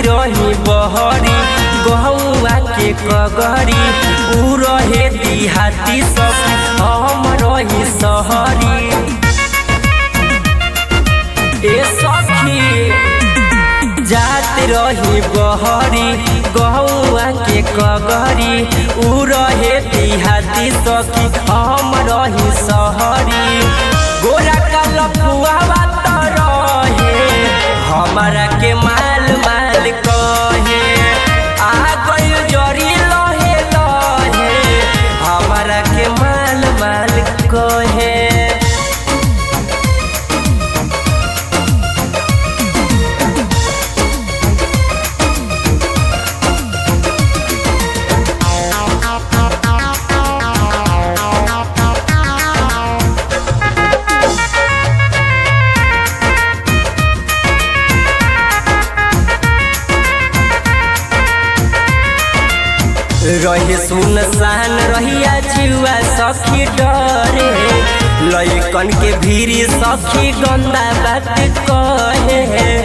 रही बहरी गहुआ के कगरी उ रहे दिहाती सब हम रही सहरी ए सखी जात रही बहरी गहुआ के कगरी उ रहे दिहाती सखी हम रही सहरी गोरा का लफुआ बात रहे हमारा के माल माल कहे आ गइल जरी लहे लहे हमारा के माल माल कहे रहे सुनसान रहिया जुआ सखी डरे लइकन के भीरी सखी गंदा बात कहे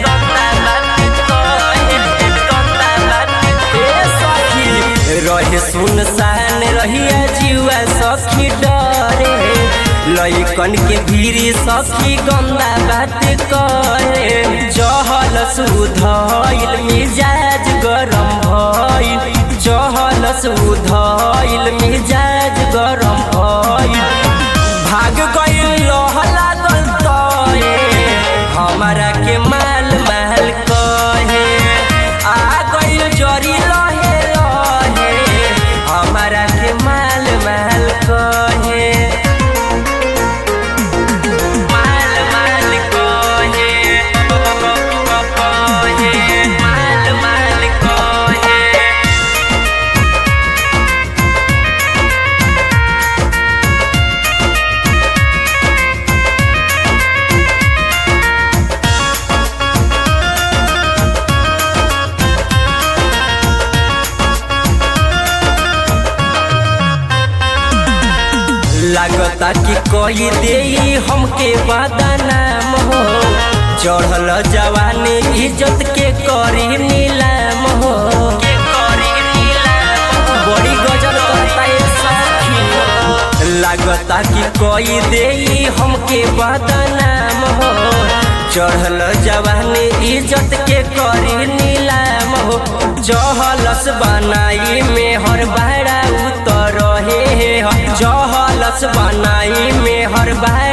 ए सखी, रहे सुनसान रहिया जुआ सखी डरे लइकन के भीरी सखी गंदा बात कहे जहल सुधइल मिजाज गरम भइल चहल सुधइल मिजाज गरम भइल भाग गइल लहला गल तए हमारा के माल माल कहे आ गइल जरी लहे लहे हमारा के माल माल कहे माल माल कहे कहे माल माल कहे लागता कि कोई दे हमके बदनाम हो चढ़ल जवानी इज्जत के करी नीलाम हो बड़ी गजल करता ये सखी लागता कि कोई दे हमके बदनाम हो चढ़ल जवानी इज्जत के करी नीलाम हो चहलस बनाई में हर बाड़ा उतर रहे जहलस बनाई में हर बाड़ा